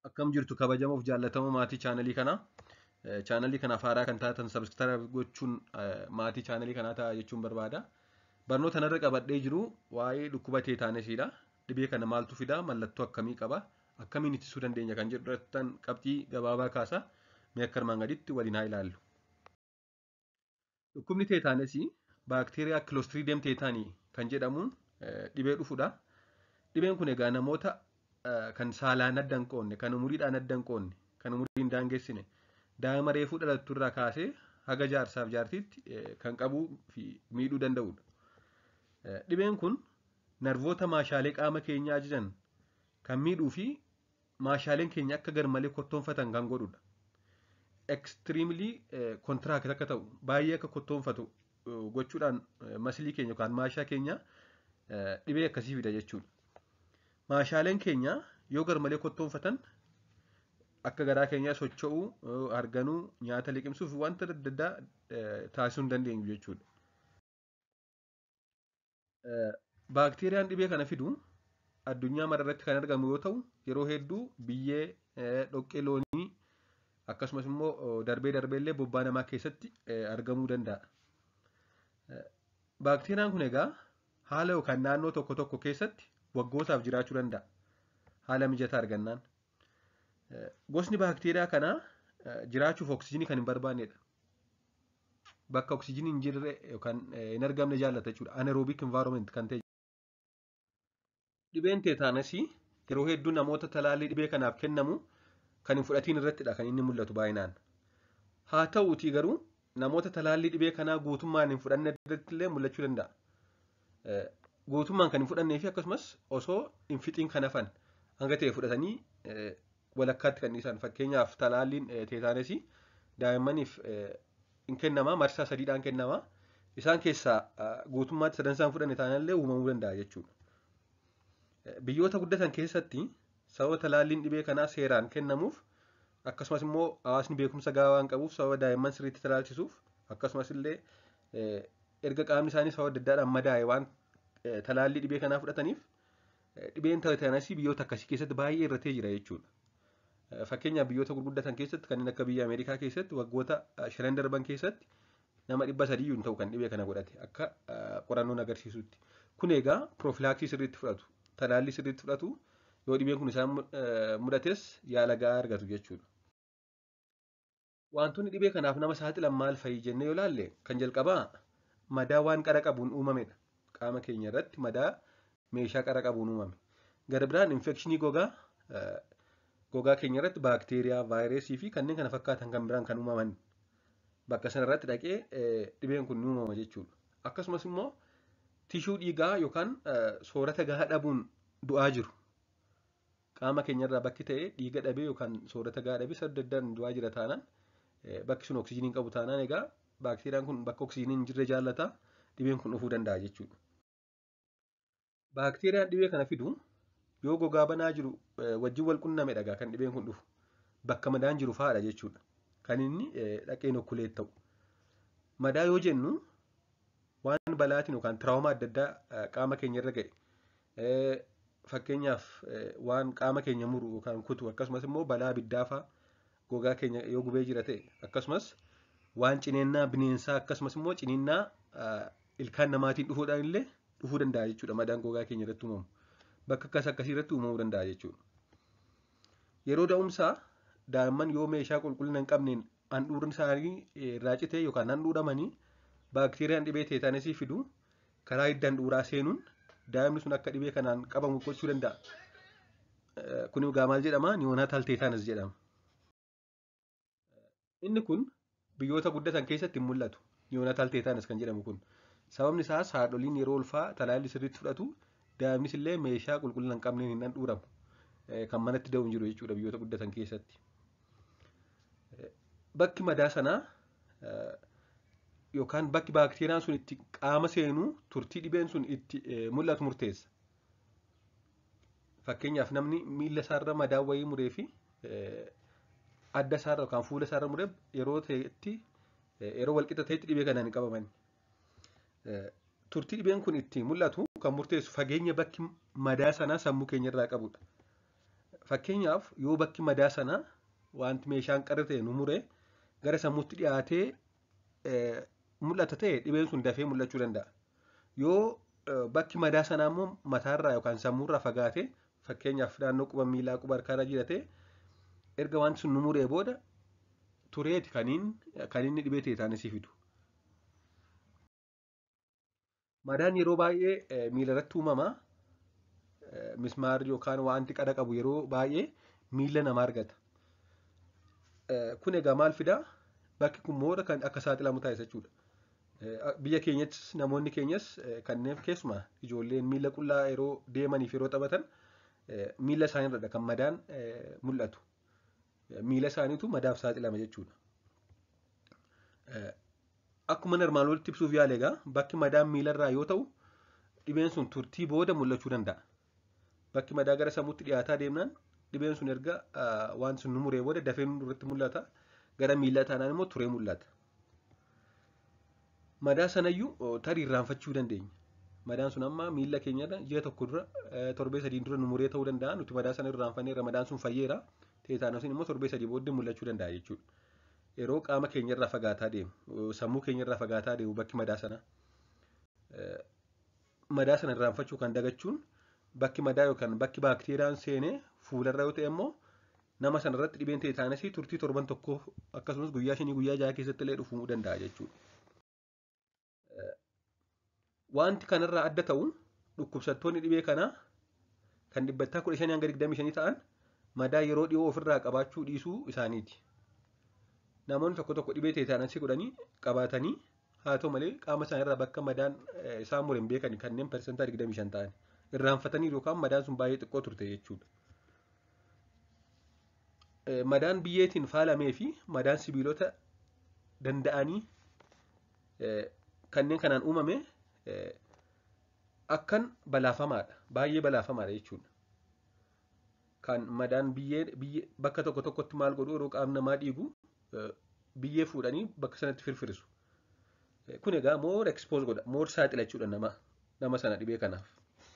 Akkam jirtu kabajamoo fi jaallatamoo maatii chaanalii kanaa. Chaanalii kanaaf haaraa kan taatan sabskiraayib gochuun maatii chaanalii kanaa ta'a jechuun barbaada. Barnoota kanarra qabadhee jiru waa'ee dhukkuba teetaanesiidha. Dhibee kana maaltu fida? Mallattoo akkamii qaba? Akkamiin ittisuu dandeenya kan jedhu irratti qabxii gabaabaa kaasa. Mee akka armaan gaditti waliin haa ilaallu. Dhukkubni teetaanesii baakteeriyaa kiloostriideem teetaanii kan jedhamuun dhibee dhufudha. Dhibeen kun egaa namoota kan saalaan adda hin qoonne, kan umuriidhaan adda hin qoonne, kan umurii hin daangessine, daa'ima reefuu dhalattu irraa kaasee haga jaarsaaf jaartiitti kan qabuu fi miidhuu danda'udha. Dhibeen kun narvoota maashaalee qaama keenyaa ajajan kan miidhuu fi maashaaleen keenya akka garmalee kottoonfatan kan godhudha. Ekstiriimlii kontiraakt akka ta'u baay'ee akka kottoonfatu gochuudhaan masilii keenya yookaan maashaa keenya dhibee akkasii fida jechuudha. Maashaaleen keenya yoo garmalee kottoonfatan akka garaa keenyaa socho'uu, harganuu, nyaata liqimsuu fi wanta adda addaa taasisuu hin dandeenyu jechuudha. Baakteeriyaan dhibee kana fidu addunyaa mara irratti kan argamu yoo ta'u, yeroo hedduu biyyee, dhoqqee loonii akkasumas immoo darbee darbee illee bobbaa namaa keessatti argamuu danda'a. Baakteeriyaan kun egaa haala yookaan naannoo tokko tokko keessatti waggootaaf jiraachuu danda'a. Haala mijataa argannaan. Gosni baakteeriyaa kanaa jiraachuuf oksijiinii kan hin barbaannedha. Bakka oksijiinii hin jirre yookaan hin argamne jaallata jechuudha. Anaerobic environment kan ta'e. Dhibeen teetaanesii yeroo hedduu namoota talaallii dhibee kanaaf kennamu kan hin fudhatiin irrattidha kan inni mul'atu baay'inaan. Haa ta'uutii garuu namoota talaallii dhibee kanaa guutummaan hin fudhanne irratti illee mul'achuu danda'a. Guutummaan kan hin fudhannee fi akkasumas osoo hin fixiin kan hafan hanga ta'e fudhatanii walakkaatti kan dhiisan fakkeenyaaf talaalliin teetaanesii daa'immaniif hin kennamaa marsaa sadiidhaan kennamaa isaan keessaa guutummaatti sadansaan fudhanne taanallee uumamuu danda'a jechuudha. Biyyoota guddatan keessatti sababa talaalliin dhibee kanaa seeraan kennamuuf akkasumas immoo hawaasni beekumsa gahaa waan qabuuf sababa daa'imman sirriitti talaalchisuuf akkasumas illee erga qaamni isaanii sababa adda addaadhaan madaa'e waan talaallii dhibee kanaa fudhataniif dhibeen teetaanesii biyyoota akkasii keessatti baay'ee irratee jira jechuudha. Fakkeenyaaf biyyoota gurguddatan keessatti kanneen akka biyya Ameerikaa keessatti waggoota shanan darban keessatti nama dhibba sadiyyuu hin ta'u kan dhibee kana godhate akka qorannoon agarsiisutti. Kun egaa piroofiilaaksii sirriitti fudhatu. Talaallii sirriitti fudhatu yoo dhibeen kun isaan mudates yaala gahaa argatu jechuudha. Wantoonni dhibee kanaaf nama saaxilan maal fa'i jennee yoo ilaalle kan jalqabaa madaa waan qara qabuun uumamedha. Qaama keenya irratti madaa meeshaa qara qabuun uumame. Gara biraan infekshinii gogaa gogaa keenya irratti baakteeriyaa, vaayirasii fi kanneen kana fakkaatan kan biraan kan uumaman bakka sana irratti dhaqee dhibeen kun ni uumama jechuudha. Akkasumas immoo tishuu dhiigaa yookaan soorata gahaa dhabuun du'aa jiru. Qaama keenya irraa bakki ta'e dhiiga dhabee yookaan soorata gahaa dhabee sadda addaan du'aa jira taanaan bakki sun oksijiinii qabu taanaan egaa baakteeriyaan kun bakka oksijiinii hin jirre jaallata dhibeen kun dhufuu danda'a jechuudha. Baakteeriyaan dhibee kana fidu yoo gogaa banaa jiru wajjin wal qunname dhagaa kan dhibeen kun dhufu bakka madaan jiru fa'aadha jechuudha. Kan inni dhaqeen okkuleet ta'u. Madaa yoo jennu waan balaatiin yookaan tiraawomaa adda addaa qaama keenya irra ga'e fakkeenyaaf waan qaama keenya muru yookaan kutu akkasumas immoo balaa abiddaa fa'a gogaa keenya yoo gubee jira ta'e akkasumas waan cineennaa bineensaa akkasumas immoo ciniinnaa ilkaan namaatiin dhufuudhaan illee dhufuu danda'a jechuudha madaan gogaa keenya irratti uumamu. Bakka akkas akkasii irratti uumamuu danda'a jechuudha. Yeroo da'umsaa daa'imman yoo meeshaa qulqullina hin qabneen handhuurri isaanii irraa citee yookaan handhuuramanii baakteeriyaan dhibee teetaanesii fidu karaa hidda handhuuraa seenuun daa'imni sun akka dhibee kanaan qabamu gochuu danda'a. Kun egaa maal jedhama? Niyoonaatal teetaanes jedhama. Inni kun biyyoota guddatan keessatti hin mul'atu. Niyoonaatal teetaanes kan jedhamu kun. Sababni isaas haadholiin yeroo ulfaa talaallii sirriitti fudhatu daa'imnis illee meeshaa qulqullina hin qabneen hin handhuuramu. Kan manatti da'u hin jiru jechuudha biyyoota guddatan keessatti. Bakki madaa sanaa yookaan bakki baakteeriyaan sun itti qaama seenuu turtii dhibeen sun itti mul'atu murteessa. Fakkeenyaaf namni miila isaarra madaa wayii muree fi adda isaarra yookaan fuula isaarra muree yeroo ta'etti yeroo walqixa ta'etti dhibee kanaan hin qabaman. Turtii dhibeen kun itti mul'atu kan murteessu fageenya bakki madaa sanaa sammuu keenya irraa qabudha. Fakkeenyaaf yoo bakki madaa sanaa wanti meeshaan qarra ta'e nu muree gara sammuutti dhiyaatee mul'ata ta'e dhibeen sun dafee mul'achuu danda'a. Yoo bakki madaa sanaa immoo mataarraa yookaan sammuurraa fagaatee fakkeenyaaf naannoo quba miilaa quba harkaarra jiratee erga wanti sun nu muree booda tureeti kan inni dhibee teetaanesii fidu. Madaan yeroo baay'ee miila irratti uumama. Mismaarri yookaan wanti qara qabu yeroo baay'ee miila namaa argata. Kun egaa maal fidaa? Bakki kun moora kan akka saaxilamu taasisa jechuudha. Biyya keenyattis namoonni keenyas kanneen keessumaa ijoolleen miila qullaa yeroo deemaniif yeroo taphatan miila isaaniirradha kan madaan mul'atu. Miila isaaniitu madaaf saaxilama jechuudha. Akkuma armaan olitti ibsuuf yaale egaa bakki madaan miilarraa yoo ta'u dhibeen sun turtii booda mul'achuu danda'a. Bakki madaa gara sammuutti dhiyaataa deemnaan dhibeen sun erga waan sun nu muree booda dafee nu irratti mul'ata. Gara miila taanaan immoo turee mul'ata. Madaa sanayyuu tarii irraanfachuu dandeenya. Madaan sun amma miila keenyarra ji'a tokko dura torbee sadiin dura nu muree ta'uu danda'a. Nuti madaa sana irraanfanneerra madaan sun fayyeera. Teetaanosiin immoo torbee sadii booddee mul'achuu danda'a jechuudha. Yeroo qaama keenyarraa fagaataa deemu sammuu keenyarraa fagaataa deemu bakki madaa sana madaa sana irraanfachuu kan dagachuun bakki madaa yookaan bakki baakteeriyaan seenee fuularra yoo ta'e immoo nama sanarratti dhibeen teetaanesii turtii torban tokkoo akkasumas guyyaa shanii guyyaa jaha keessatti illee dhufuu danda'a jechuudha. Wanti kanarraa adda ta'u dhukkubsattoonni dhibee kanaa kan dhibbattaa kudha shanii hanga digdamii shanii ta'an madaa yeroo dhiyoo ofirraa qabaachuu dhiisuu isaaniiti. Namoonni tokko tokko dhibee teetaanesii godhanii qabaatanii haa ta'u malee qaama isaaniirraa bakka madaan isaan mure hin beekan kanneen parsantaa digdamii shan ta'an irraanfatanii yookaan madaan sun baay'ee xiqqoo turte jechuudha. Madaan biyyeetiin faalamee fi madaan sibiilota danda'anii kanneen kanaan uumame akkan balaafamaadha. Baay'ee balaafamaadha jechuudha. Kan madaan biyyee bakka tokko tokkotti maal godhu yeroo qaamni namaa dhiigu biyyee fuudhanii bakka sanatti firfirisu. Kun egaa moor ekspoos godha. Moor saaxila jechuudha nama nama sana dhibee kanaaf.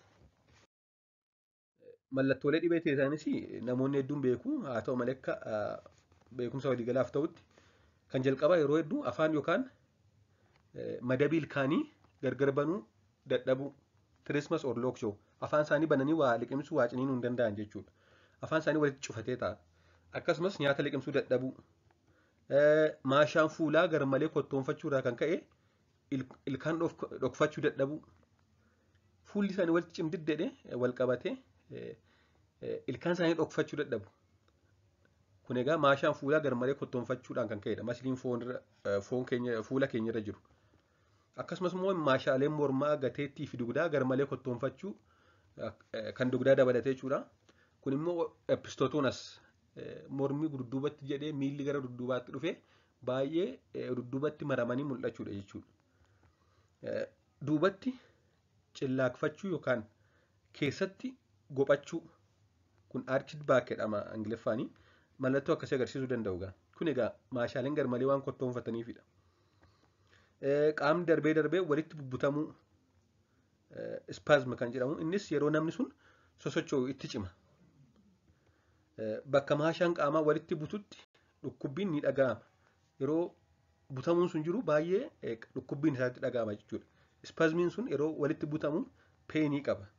Mallattoolee dhibee teetaanesii namoonni hedduun beeku. Haa ta'u malee akka beekumsa waliigalaaf ta'utti kan jalqabaa yeroo hedduu afaan yookaan madabii ilkaanii gargar banuu dadhabuu tirismas or lookshoo afaan isaanii bananii waa liqimsuu waa ciniinuu hin danda'an jechuudha. Afaan isaanii walitti cufatee ta'a. Akkasumas nyaata liqimsuu dadhabuu. Maashaan fuulaa garmalee kottoonfachuurraa kan ka'e ilkaan dhokfachuu dadhabuu. Fuulli isaanii walitti cimdiddedhe wal qabatee ilkaan isaanii dhokfachuu dadhabu. Kun egaa maashaan fuulaa garmalee kottoonfachuudhaan kan ka'edha. Masliin foon keenya fuula keenyarra jiru. Akkasumas immoo maashaaleen mormaa gateettii fi dugdaa garmalee kottoonfachuu kan dugdaa dabalatee jechuudha. Kun immoo epistootonas mormii dudduubatti jedhee miilli gara dudduubaatti dhufee baay'ee dudduubatti maramanii mul'achuudha jechuudha. Duubatti cillaakfachuu yookaan keessatti gophachuu kun archid baak jedhama ingiliffaanii mallattoo akkasii agarsiisuu danda'u. Kun egaa maashaaleen garmalee waan kottoonfataniifidha. Qaamni darbee darbee walitti bubbutamuu ispaazma kan jedhamu innis yeroo namni sun sosocho'u itti cima. Bakka maashaan qaamaa walitti bututti dhukkubbiin ni dhaga'ama. Yeroo butamuun sun jiru baay'ee dhukkubbiin isaatti dhaga'ama jechuudha. Ispaazmiin sun yeroo walitti butamu peenii qaba.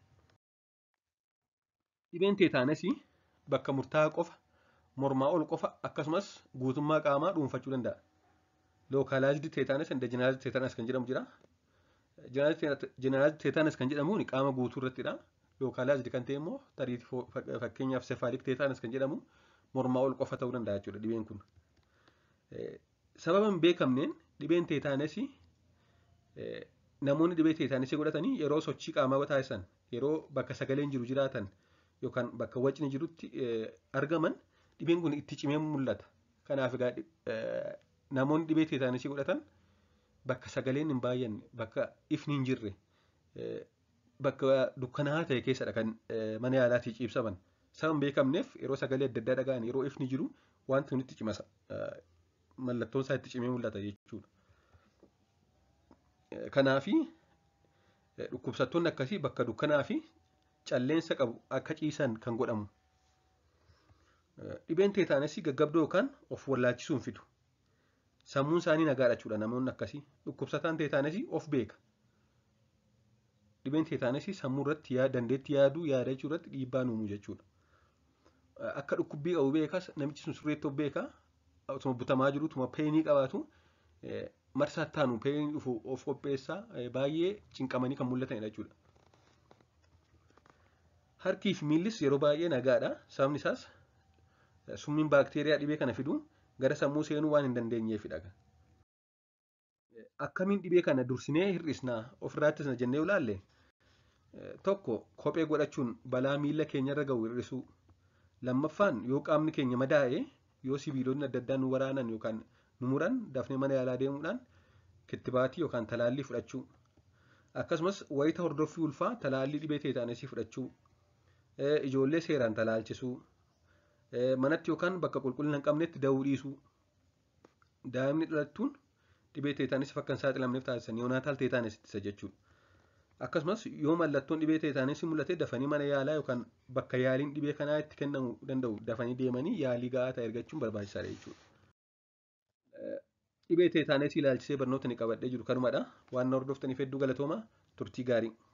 Dhibeen teetaanesii bakka murtaa'aa qofa, mormaa ol qofa akkasumas guutummaa qaamaa dhuunfachuu danda'a. Lookaalaayizdi teetaanes inda jeneraalizdi teetaanes kan jedhamu jira. Jeneraalizdi teetaanes kan jedhamu qaama guutuu irrattidha. Lookaalaayizdi kan ta'e immoo tarii fakkeenyaaf sefaalik teetaanes kan jedhamu mormaa ol qofa ta'uu danda'a jechuudha dhibeen kun. Sababa hin beekamneen dhibeen teetaanesii namoonni dhibee teetaanesii godhatanii yeroo sochii qaamaa taasisan yeroo bakka sagaleen jiru jiraatan yookaan bakka wacni jirutti argaman dhibeen kun itti cimee mul'ata. Kanaaf egaa namoonni dhibee teetaanesii godhatan bakka sagaleen hin baay'anne bakka ifni hin jirre bakka dukkanaa ta'e keessadha kan mana yaalaatii ciibsaman. Sababa hin beekamneef yeroo sagalee adda addaa dhaga'an yeroo ifni jiru wanti kun itti cimasa. Mallattoon isaa itti cimee mul'ata jechuudha. Kanaafi dhukkubsattoonni akkasii bakka dukkanaa fi calleensa qabu akka ciisan kan godhamu. Dhibeen teetaanesii gaggabdoo yookaan of wallaalchisuun fidu. Sammuun isaanii nagaadha jechuudha namoonni akkasii. Dhukkubsataan teetaanesii of beeka. Dhibeen teetaanesii sammuu irratti dandeettii yaaduu yaada jechuu irratti dhiibbaa uumuu jechuudha. Akka dhukkubbii qabu beekas namichi sun sirreetti of beeka. Otuma butamaa jiru otuma peenii qabaatu marsaa taanu peenii dhufu of qopheessaa baay'ee cinqamanii kan mul'atanidha jechuudha. Harkii fi miillis yeroo baay'ee nagaadha. Sababni isaas summiin baakteeriyaa dhibee kana fidu gara sammuu seenuu waan hin dandeenyeefidha. Akkamiin dhibee kana dursinee hir'isnaa ofirraa ittisna jennee ilaalle tokko kophee godhachuun balaa miila keenyarra gahu hir'isuu. Lammaffaan yoo qaamni keenya madaa'e yoo sibiilonni adda addaa nu waraanan yookaan nu muran dafnee mana yaalaa deemuudhaan kittibaatii yookaan talaallii fudhachuu. Akkasumas wayita hordoffii ulfaa talaallii dhibee teetaanesii fudhachuu. Ijoollee seeraan talaalchisuu. Manatti yookaan bakka qulqullina hin qabnetti da'uu dhiisuu. Daa'imni dhalattuun dhibee teetaanesii akka hin saaxilamneef taasisan yoonaataal teetaanesii ittisa jechuudha. Akkasumas yoo mallattoon dhibee teetaanesii mul'ate dafanii mana yaalaa yookaan bakka yaaliin dhibee kanaa itti kennamuu danda'u dafanii deemanii yaalii gahaa ta'e argachuun barbaachisaadha jechuudha. Dhibee teetaanesii ilaalchisee barnoota ni qabadhee jiru kanumadha. Waan na hordoftaniif hedduu galatooma turtii gaarii.